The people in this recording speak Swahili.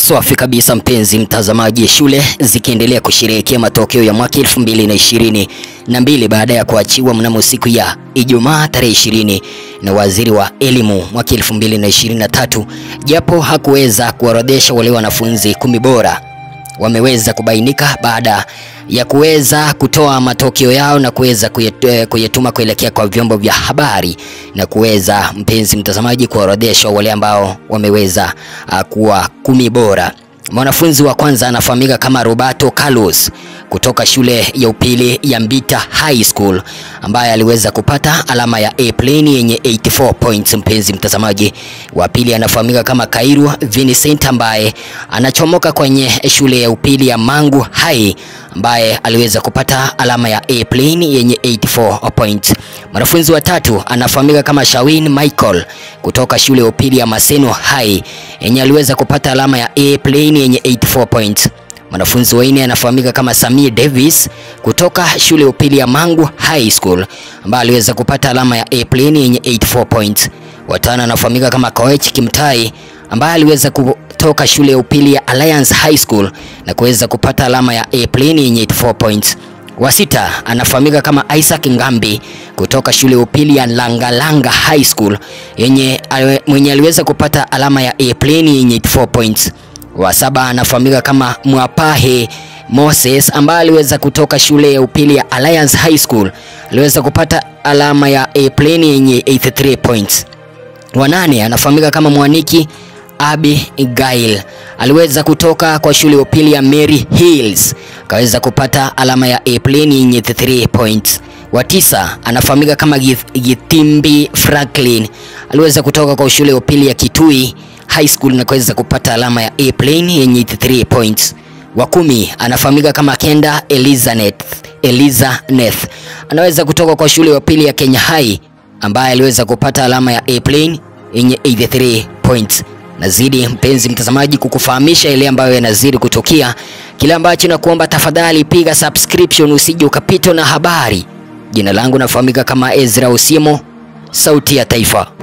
Safi kabisa mpenzi mtazamaji, shule zikiendelea kusherehekea matokeo ya mwaka elfu mbili na ishirini na mbili baada ya kuachiwa mnamo siku ya Ijumaa tarehe ishirini na waziri wa elimu mwaka elfu mbili na ishirini na tatu japo hakuweza kuorodhesha wale wanafunzi kumi bora wameweza kubainika baada ya kuweza kutoa matokeo yao na kuweza kuyet- kuyatuma kuelekea kwa vyombo vya habari na kuweza mpenzi mtazamaji kuorodheshwa wale ambao wameweza uh, kuwa kumi bora. Mwanafunzi wa kwanza anafahamika kama Roberto Carlos kutoka shule ya upili ya Mbita High School ambaye aliweza kupata alama ya A plane yenye 84 points. Mpenzi mtazamaji, wa pili anafahamika kama Kairu Vincent ambaye anachomoka kwenye shule ya upili ya Mangu High ambaye aliweza kupata alama ya A plane yenye 84 points. Mwanafunzi wa tatu anafahamika kama Shawin Michael kutoka shule ya upili ya Maseno High yenye aliweza kupata alama ya A plane yenye 84 points. Mwanafunzi wa nne anafahamika kama Samir Davis kutoka shule ya upili ya Mangu High School ambaye aliweza kupata alama ya A plane yenye 84 points. Watano anafahamika kama Koech Kimtai ambaye aliweza kutoka shule ya upili ya Alliance High School na kuweza kupata alama ya A plane yenye 84 points. Wa sita anafahamika kama Isaac Ngambi kutoka shule ya upili ya Langalanga High School yenye mwenye aliweza kupata alama ya A plane yenye 84 points. Wa saba anafahamika kama Mwapahe Moses ambaye aliweza kutoka shule ya upili ya Alliance High School aliweza kupata alama ya A plane yenye 83 points. Wa nane anafahamika kama Mwaniki Abigail aliweza kutoka kwa shule ya upili ya Mary Hills akaweza kupata alama ya A plane yenye 3 points. Wa tisa anafahamika kama Gitimbi Franklin aliweza kutoka kwa shule ya upili ya Kitui High School na kuweza kupata alama ya A plane yenye 3 points. Wa kumi anafahamika kama Kenda Elizabeth Elizabeth anaweza kutoka kwa shule ya upili ya Kenya High ambaye aliweza kupata alama ya A plane yenye 83 points. Nazidi mpenzi mtazamaji kukufahamisha ile ambayo yanazidi kutokea, kile ambacho nakuomba tafadhali piga subscription usije ukapitwa na habari. Jina langu nafahamika kama Ezra Osiemo, sauti ya taifa.